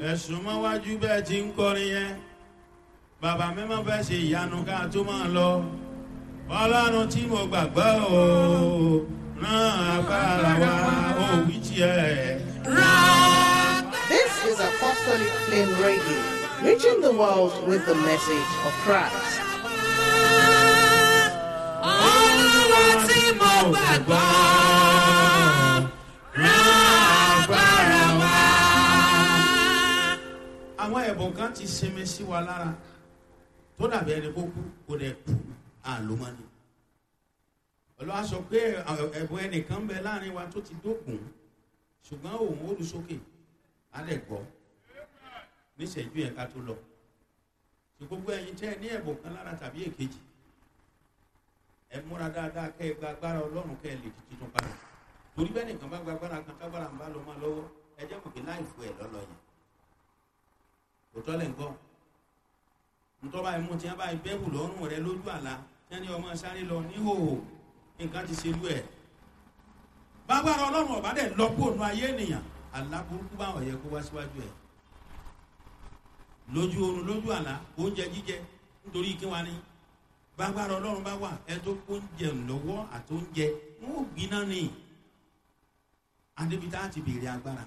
ẹ̀sùn mọ́ wájú bẹ́ẹ̀ ti ń kọrin yẹn bàbá mi máa fẹ́ ṣe ìyanu ká tó máa lọ ọlọ́run tí mo gbàgbọ́ o rán agbára wa òwì tiẹ̀. This is Apostolic Flame Radio, reaching the world with the message of Christ. Olúwa tí mo gbàgbọ́ rán agbára wa. Àwọn ẹ̀bùn kan ti sinmi sí wa lára tó dàbí ẹni kó kú kó dẹ̀ kú àlómọ́ni. Olúwa sọ pé ẹ̀bùn ẹnìkan bẹ láàrin wa tó ti dókun ṣùgbọ́n òun ó lu sókè á lẹ̀ gbọ́ níṣẹ́jú ẹ̀ka tó lọ. Ṣé gbogbo ẹ̀yin tẹ́ ẹ ní ẹ̀bùn kan lára tàbí èkejì? ẹ múra dáadáa kẹ́ ẹ gba agbára ọlọ́run kẹ́ ẹ lè di tuntun padà torí bẹ́ẹ̀ nìkan bá gba agbára kan tágbára ń bá lọ máa lọ́wọ́ ẹ jẹ́ kò kí láì fún ẹ lọ́lọ́ yẹn kò tọ́ lẹ̀ ń gbọ́ ntọ́ba ẹ̀mú tí wọ́n bá bẹ́ẹ̀bù lọ́rùn rẹ lójú àlá tí wọ́n ní ọmọ sáré lọ níhòòhò nǹkan ti ṣe lú ẹ̀ bágbára ọlọ́run ọ̀bá dẹ̀ lọ kó nu ayé ènìyàn àlá burúkú báwọn yẹ kó wá síwájú ẹ̀ lójú oorun lójú àlá oúnjẹ jíjẹ nítorí kí wọ́n á ní gbàgbára ọlọ́run bá wà ẹ tó kó oúnjẹ lọ́wọ́ àtóúnjẹ wọn ò gbiná ni adébítà ti béèrè agbára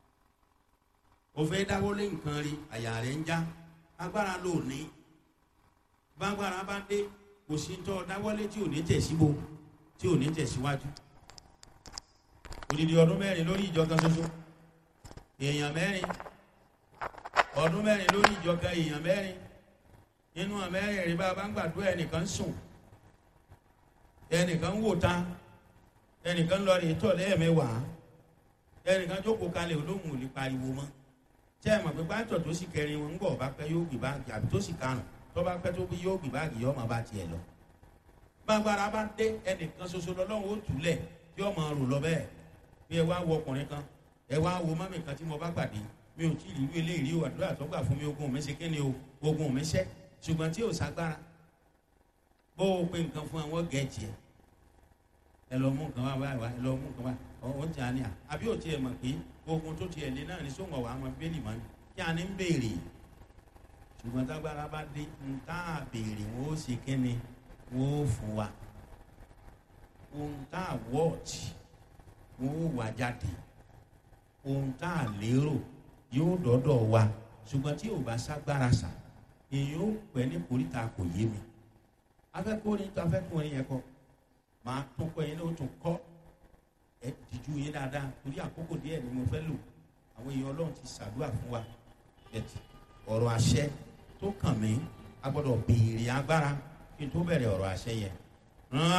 òfin dáwọ́lé nǹkan rí àyà rẹ̀ ń já agbára ló ní gbàgbára bá dé kò sí tọ́ dáwọ́lé tí ò ní tẹ̀síbo tí ò ní tẹ̀síwájú odidi ọdún mẹ́rin lórí ìjọ kan ṣoṣo èèyàn mẹ́rin ọdún mẹ́rin lórí ìjọ kan èèyàn mẹ́rin nínú àmẹ́rẹ̀ẹ̀rin bá a bá ń gbàdúrà ẹnìkan sùn ẹnìkan wò ta ẹnìkan lọ rèé tọ̀ lẹ́ẹ̀mẹ́wàá ẹnìkan jókòó kalẹ̀ olóhùn ò lè pariwo mọ́ tẹ́ ẹ mọ̀ pé pátọ̀ tó sì kẹrin wọn ń bọ̀ bá pẹ́ yóò gbé báàgì àbí tó sì karùn tó bá pẹ́ tó bí yóò gbé báàgì yóò máa bá tiẹ̀ lọ. gbàgbára bá dé ẹnìkan ṣoṣo lọ́lọ́run ó túlẹ̀ tí ó máa rò lọ bẹ́ẹ̀ bí ẹ wá wo ọkùnrin kan ẹ wá wo mọ́mì kan tí mo bá pàdé mi ò tí ì rí irú eléyìí o àdúrà tó gbà fún mi ogun mi ṣe kí ni o ogun mi ṣẹ́ ṣùgbọ́n tí ò sagbára bó o pe nǹkan fún àwọn gẹ̀ẹ́jì ẹ̀ ẹ lọ mú nǹkan wá wá wá ẹ lọ mú nǹkan wá ó ti àní à àbí ò tiẹ̀ mọ̀ pé ogun tó tiẹ̀ lé náà ní sóńgọ̀ wà á máa bẹ́ẹ̀lì mọ́ ni kí a ní ń béèrè ṣùgbọ́n tágbára bá dé ń tá a béèrè wọ́n ó ṣe kí ni wọ́n ó fún wa ohun tá a wọ́ọ̀tì wọ́n ó wà jáde ohun tá a lérò yóò dọ́dọ̀ wa ṣùgbọ́n tí ò bá ságbára sà èèyàn ó pẹ́ ní koríta kò yé mi afẹ́kùnrin tó afẹ́kùnrin yẹn kọ máa tún kọ́ yẹn ló tún kọ́ ẹ dìjú yín dáadáa torí àkókò díẹ̀ ni mo fẹ́ lò àwọn èèyàn ọlọ́run ti ṣàdúrà fún wa bẹ̀tì ọ̀rọ̀ àṣẹ tó kàn mí a gbọ́dọ̀ béèrè agbára kí n tó bẹ̀rẹ̀ ọ̀rọ̀ àṣẹ yẹn